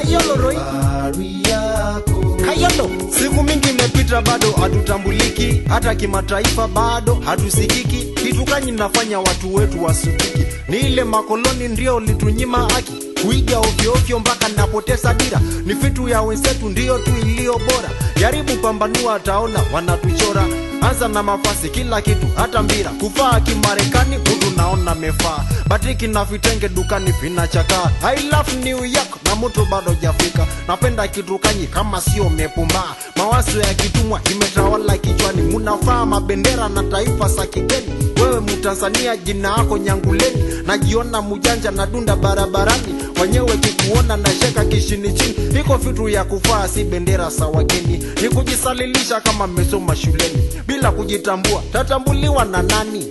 Kayolo Roy. Kayolo. Siku mingi imepita bado hatutambuliki, hata kimataifa bado hatusikiki. Kitu kanyi nafanya watu wetu wasukiki, ni ile makoloni ndio litunyima haki kuiga ovyo ovyo mpaka napoteza dira. Ni vitu ya wenzetu ndio tu iliyo bora, jaribu pambanua, ataona wanatuchora. Anza na mafasi, kila kitu, hata mbira kufaa kimarekani, mtu naona mefaa batiki na vitenge dukani vinachakaa. I love New York na mtu bado jafika, napenda kitu kanyi kama sio mepumbaa. Mawazo ya kitumwa imetawala kichwani, munafaa mabendera na taifa za kigeni. Wewe Mtanzania, jina yako Nyanguleni, najiona mujanja na dunda barabarani, wenyewe kikuona na sheka kishini chini. Iko vitu ya kufaa, si bendera za wageni, ni kujisalilisha kama mmesoma shuleni bila kujitambua. Tatambuliwa na nani?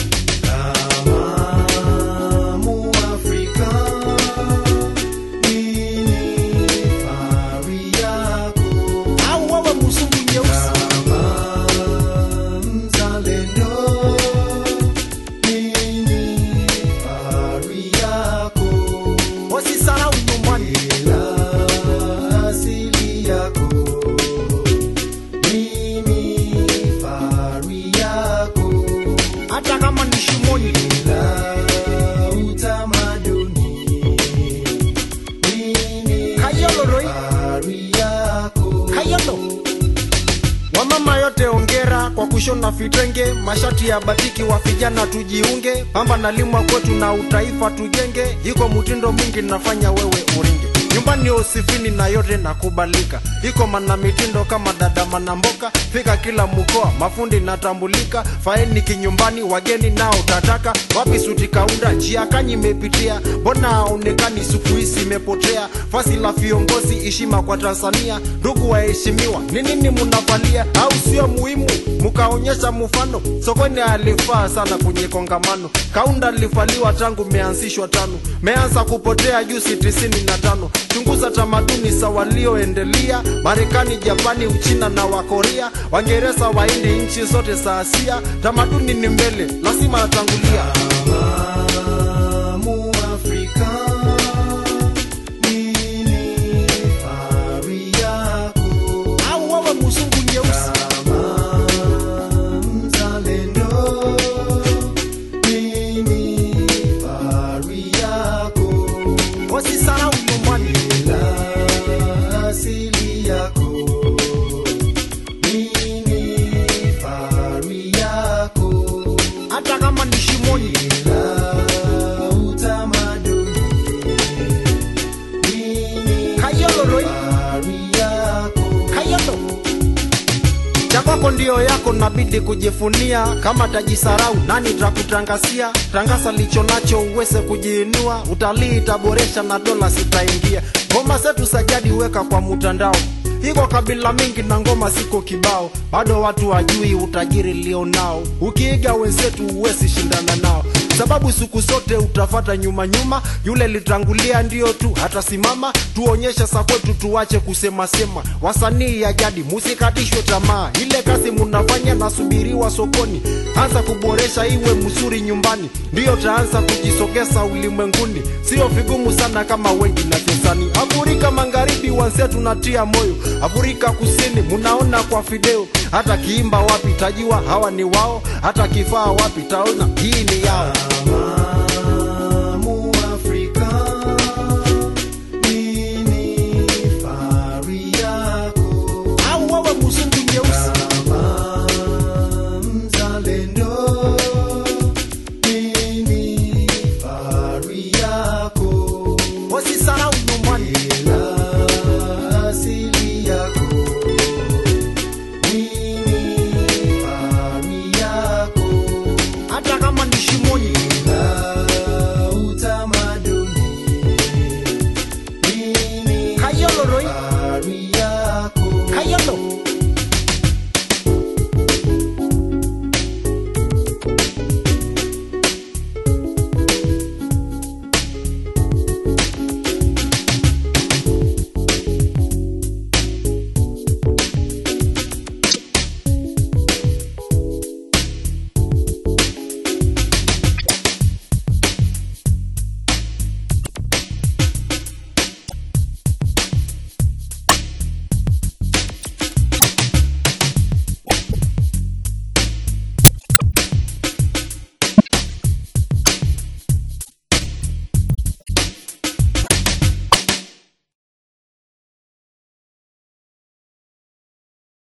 Au wewe mzungu nyeusi? Wasisahau nyumbani. hata kama ni shimoni. Kayolo Roy. Kayolo. Wamama yote ongera kwa kushona vitenge, mashati ya batiki wa vijana tujiunge, pamba na limwa kwetu na utaifa tujenge, iko mutindo mingi nafanya wewe uringe nyumbani usifini na yote nakubalika, iko mana mitindo kama dada manamboka, fika kila mkoa mafundi natambulika, faeni kinyumbani, wageni nao tataka, wapi suti kaunda, njia kanyi imepitia, mbona haonekani siku hizi imepotea, fasi la viongozi, heshima kwa Tanzania, ndugu waheshimiwa, ni nini munavalia au sio muhimu? Mukaonyesha mfano, sokoni alifaa sana kwenye kongamano, kaunda alivaliwa tangu meanzishwa tano, meanza kupotea juzi tisini na tano chunguza tamaduni za walioendelea Marekani, Japani, Uchina na Wakorea, Waingereza, Wahindi, nchi zote za Asia. Tamaduni ni mbele, lazima atangulia. Au wewe mzungu nyeusi? Wasisahau nyumbani. hata kama ni shimoni. Kayolo Roy. Kayolo. cha kwako ndio yako, nabidi kujifunia. Kama tajisarau nani takutangazia? Tangaza licho nacho uweze kujiinua, utalii itaboresha na dola zitaingia. Ngoma zetu za jadi weka kwa mtandao, iko kabila mingi na ngoma siko kibao, bado watu wajui utajiri lionao. Ukiiga wenzetu uwezi shindana nao sababu siku zote utafata nyuma nyuma, yule litangulia ndio tu hatasimama. Tuonyeshe sa kwetu, tuache kusema sema. Wasanii ya jadi musikatishwe tamaa, ile kazi munafanya nasubiriwa sokoni. Anza kuboresha iwe mzuri nyumbani, ndiyo taanza kujisogeza ulimwenguni. Sio vigumu sana kama wengi na vyezani. Afrika Magharibi wanse tunatia moyo, Afrika Kusini munaona kwa video, hata kiimba wapi tajua hawa ni wao, hata kifaa wapi taona hii ni yao.